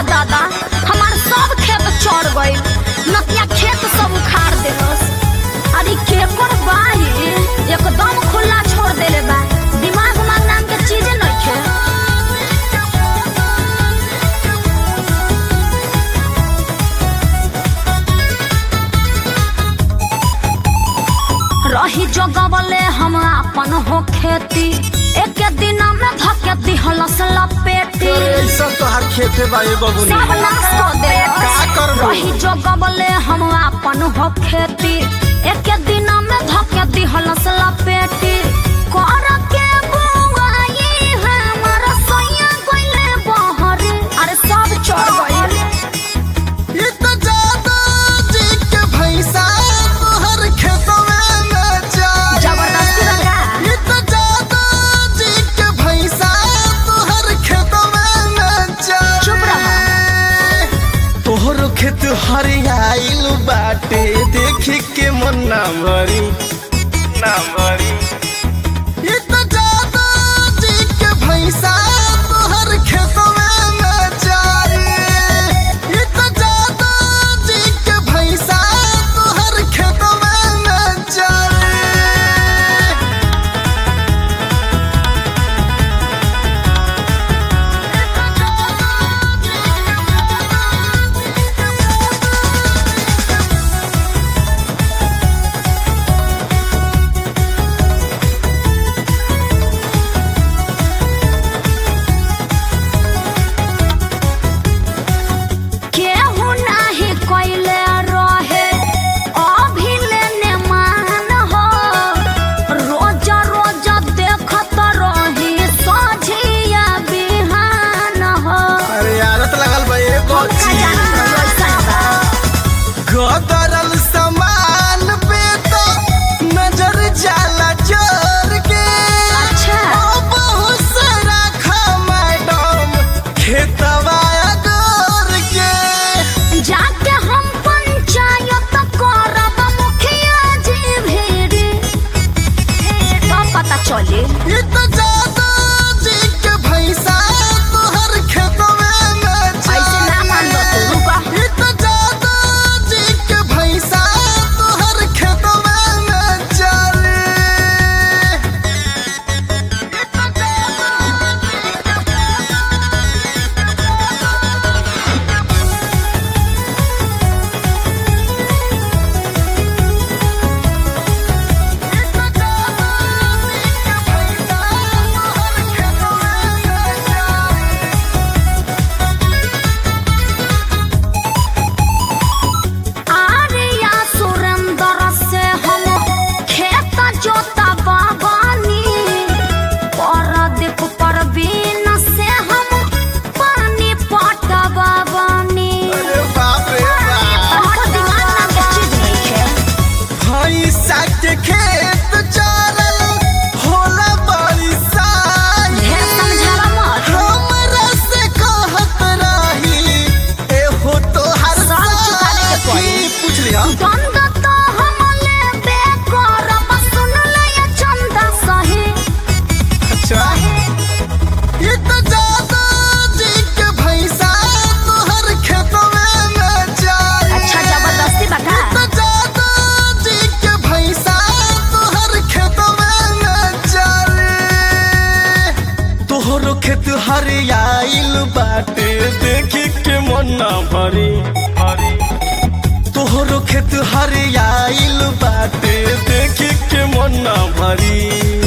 दादा हमार सब खेत चढ़ गइल नतिया खेत सब उखाड़ देलस अरे केकर बाही एकदम खुला छोड़ देले बा दिमाग उमाग नाम के चीजे नइखे रही जगवले हम अपन हो खेती एक दिन में धके दिहलस लपेटी ऐसा तो हर खेते बाए बबुनी सब नाश कर दे का करबो? रही जगवले हम अपन हो खेती एक दिन में धके दिहलस लपेटी कर के बुआई हमर सैया गइले बहरी अरे सब चढ़ गइल ये तो जादू जी के भैंसा तोहर खेतवे में जाए जबरदस्ती लगा ये तो जादू जी के भैंसा तोहर खेतवे में जाए चुप रहो। तोहर खेत हरियाइल बाटे देखी के मन ना भरी ना भरी ये तो जादू जी के भैंसा तोहर खेतवे में जाए ये तो जादू जी के भैंसा तोहर खेतवे में जाए केहू नाही कइले रहे अभिलेने मान हो रोज रोज देखत रही सझिया बिहान हो अरे आदत लगल बा ए का जानत रहो ऐसा बा। गदरल सामान पे तो नजर जाला चोर के अच्छा। ओ बहुत सारा खा मैडम खेतवा गोर के जाके हम पंचायत करब मुखिया जी भेड़ी तब पता चली ये तो जादू जी के भैंसा तोहर खेतवे में ऐसे ना मान लो तू, रुका। ये तो जादू जी के भैंसा तोहर खेतवे में चले आर्या सुरेंद्र से हम खेत जोता बाबानी परदीप परवीन से हम पानी पटवाबानी अरे बाप रे बाप हमको दिमाग नाम के चीज नहीं है भैंसा के खेत चारल होला बरिसाई ढेर समझावा मत हमरा से कहत रही एहो तोहर साल चुकाने के पड़ी। साथी। पूछ लिया गंद तो हम लेबे करब सुन ले ये चंदा सही अच्छा ये तो जादू जी के भैंसा तोहर खेतवे में जाए अच्छा जबरदस्ती बता तो जादू जी के भैंसा तोहर खेतवे में चले तोहरो खेत हरियाइल बाटे देखी के मन ना भरी तोहरो खेत हरियाइल बाटे देखी के मन ना भरी